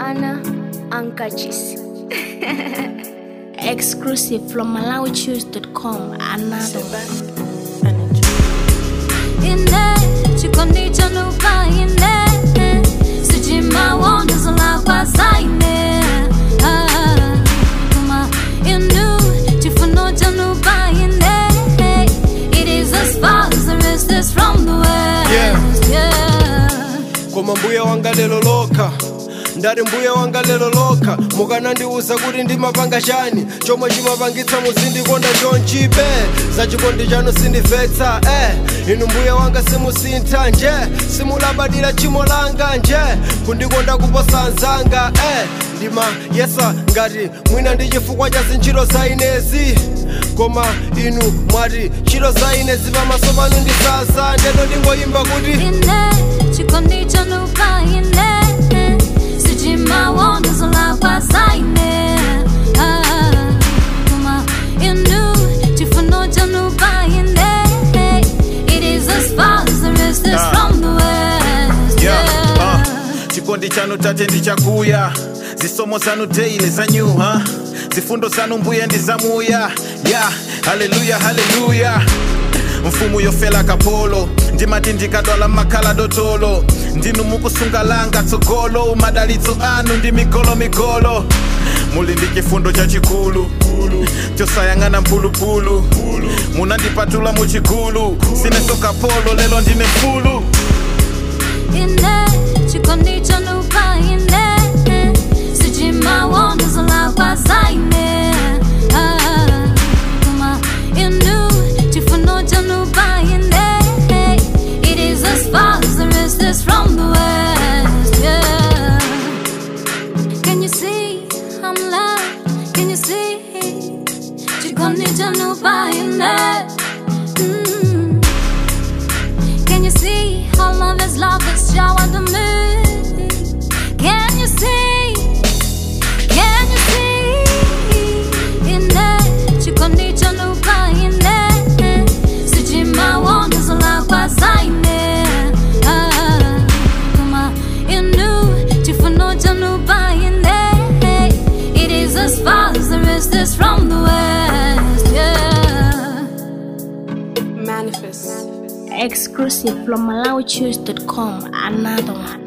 Anna Ankachis. Exclusive from MalawiChoose.com. Another one. ine chikondi chanuka ine sichimawondo zolakwa zaine Ah, koma inu chifundo chanuka ine it is as far as the rest is from the west yeah. koma mbuya wanga lero lokha ndati mbuya wanga lero lokha mukanandiuza kuti ndimapanga chani chomwe chimapangitsa muzindikonda chonchibe za chikondi chanu sindimvetsa eh inu mbuya wanga simusintha nje simulabadira tchimo langa nje kundikonda kuposa anzanga eh ndima yesa ngati mwina ndi chifukwa cha zintchito za inezi koma inu mwati ntchito za inezi pamaso panu ndisaza ndeno ndingoyimba kuti ine chikondi chanuka ine sichimawondo zolakwa zaine Ah, koma inu chifundo chanuka ine it is as far as the rest is Ah. from the west Yeah, yeah. uh, chikondi chanu tate ndichakuya zisomo zanu daily zanyuha zifundo zanu mbuya ndizamuya yeah, haleluya haleluya mfumu yofela kapolo ndimati ndikadwala makhala dotolo ndinu mukusungalanga tsogolo madalitso anu ndi migolo migolo muli ndi chifundo chachikulu chosayang'ana mphulupulu munandipatula muchigulu sineso kapolo lelo ndine mfulu ine chikondi chanuka ine sichimawondo zolakwa zaine Ah, koma inu chifundo chanuka ine it is as far as the rest is from the west yeah. can you see i'm loved can you see chikondi chanuka ine mm. Can you see how love is love is showered on me? Can you see? Can you see? Ine chikondi chanuka ine sichimawondo zolakwa zaine Ah, koma inu chifundo chanuka ine it is as far as the rest is from the west yeah Manifest. Exclusive from MalawiChoose.com. Another one.